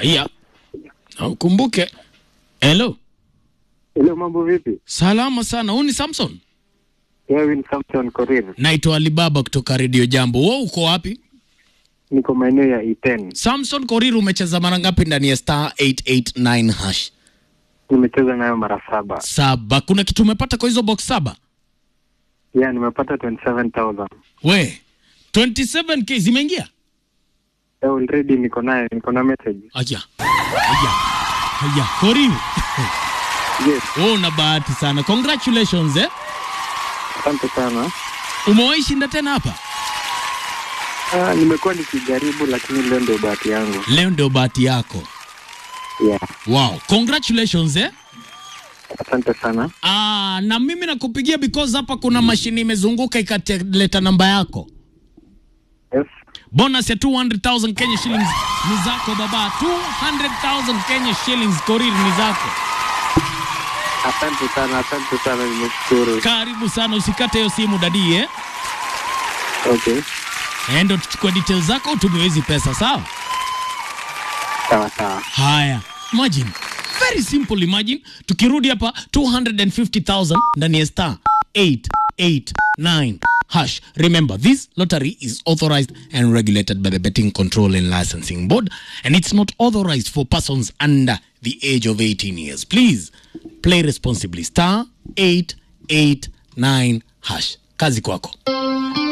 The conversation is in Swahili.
Haya, na ukumbuke. Hello, Hello, mambo vipi? salama sana. Huu ni Samson, Wewe ni Samson Korir. naitwa Alibaba kutoka Radio Jambo. Wewe uko wapi? Niko maeneo ya E10. Samson Korir, umecheza mara ngapi ndani ya star 889 hash? Nimecheza nayo mara saba. Saba. Kuna kitu umepata kwa hizo box saba? Yeah, nimepata 27,000. We 27k zimeingia? Eh, Already niko nayo, niko na message. Aya, aya, aya. Korir, Yes, wewe una bahati sana. Congratulations eh. asante sana. Umewahi shinda tena hapa? Ah, nimekuwa nikijaribu lakini leo ndio bahati yangu. Leo ndio bahati yako. Yeah, Wow, congratulations eh. asante sana. Ah, na mimi nakupigia because hapa kuna mashini imezunguka ikaleta namba yako. Yes, Bonus ya 200,000 Kenya shillings ni zako baba. 200,000 Kenya shillings Korir ni zako. asante sana, asante sana, nimeshukuru. Karibu sana, usikate hiyo simu dadi eh. Okay, Endo tuchukue details zako utumie hizi pesa sawa? sawa sawa. Haya, imagine very simple. Imagine tukirudi hapa 250,000 ndani ya star 889 hash. Remember this lottery is authorized and regulated by the Betting Control and Licensing Board and it's not authorized for persons under the age of 18 years. Please play responsibly. Star 889 hash. Kazi kwako.